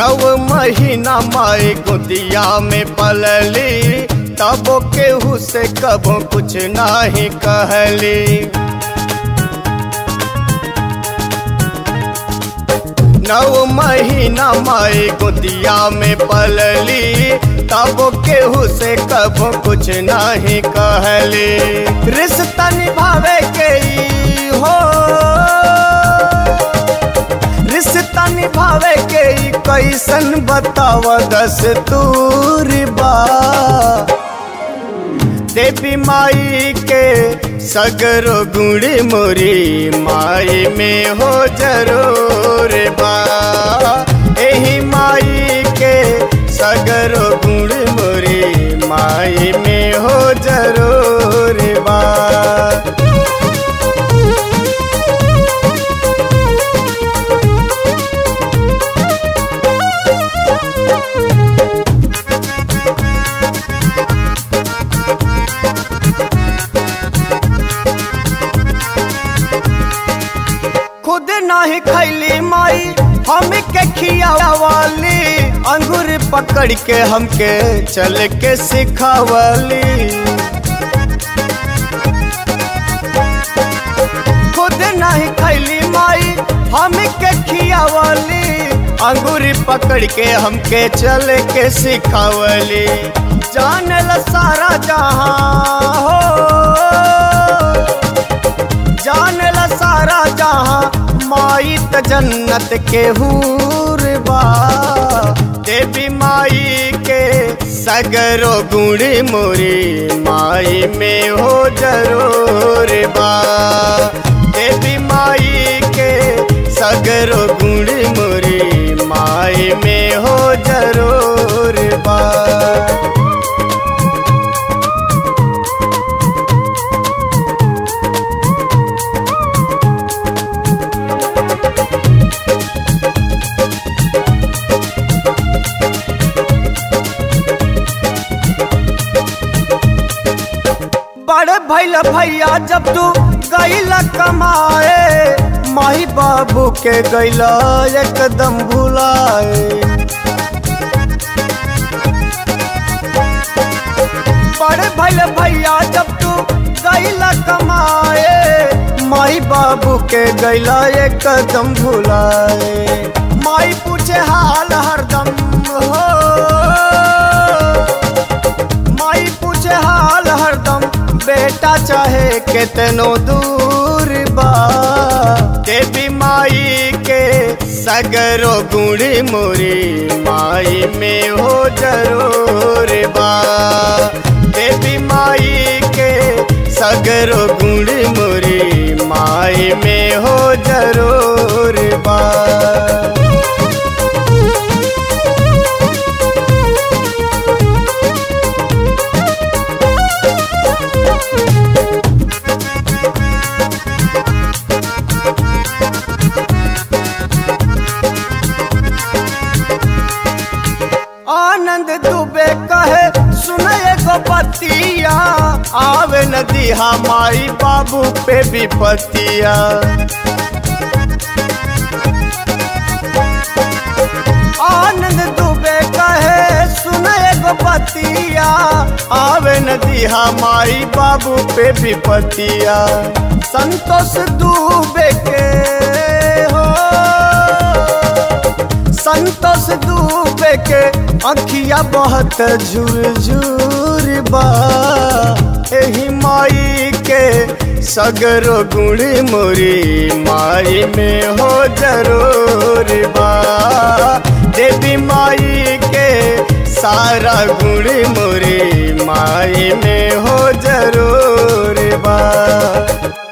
नव महीना माई गोदिया में पलली तबो केहू से कबो कुछ नाही कहली नव महीना माई गोदिया में पलली तब केहू से कबो कुछ नहीं कहली रिश्ता निभावे के ई हो रिश्ता निभावे के ई कैसन बताव दस्तूर बा देवी माई के सगरो गुड़ी मोरी माई में हो जरूर बा एही माई के सगरो गुड़ी मोरी माई में हो जरूर बा खुद नाही खैली माई हम के खियावाली अंगूर पकड़ के हमके चल के सिखावली खुद नहीं खैली माई हम के खियावली अंगूर पकड़ के हमके चल के सिखावली जान ल सारा जहां हो जान ला सारा जहां माई त जन्नत के हूर बा देवी माई के सगरो गुड़ी मोरी माई में हो जरूर बा देवी माई के सगरो गुड़ी मोरी माई में हो जरूर बा बड़े भैल भैया जब तू गैला कमाए माही बाबू के गैला एकदम भुलाए बड़े भैल भैया जब तू गैला कमाए माई बाबू के गैला एकदम भुलाए माई पूछे हाल हरदम हो माई पूछे हाल हरदम बेटा चाहे कितनो दूर बा देवी माई के सगरो गुड़ी मोरी माई में हो जरूर बा देवी माई के सगरो गुड़ी मोरी माई में हो जरूर बा आनंद दुबे कहे सुनए गो पतिया आवे नदी हमारी बाबू पे विपतिया आनंद दुबे कहे सुनए गो पतिया आवे नदी हमारी बाबू पे विपतिया संतोष दुबे के हो संतोष डूबे के अखिया बहुत झुरझुर बा एही माई के सगरो गुड़ी मोरी माई में हो जरूर बा देवी माई के सारा गुड़ी मोरी माई में हो जरूर बा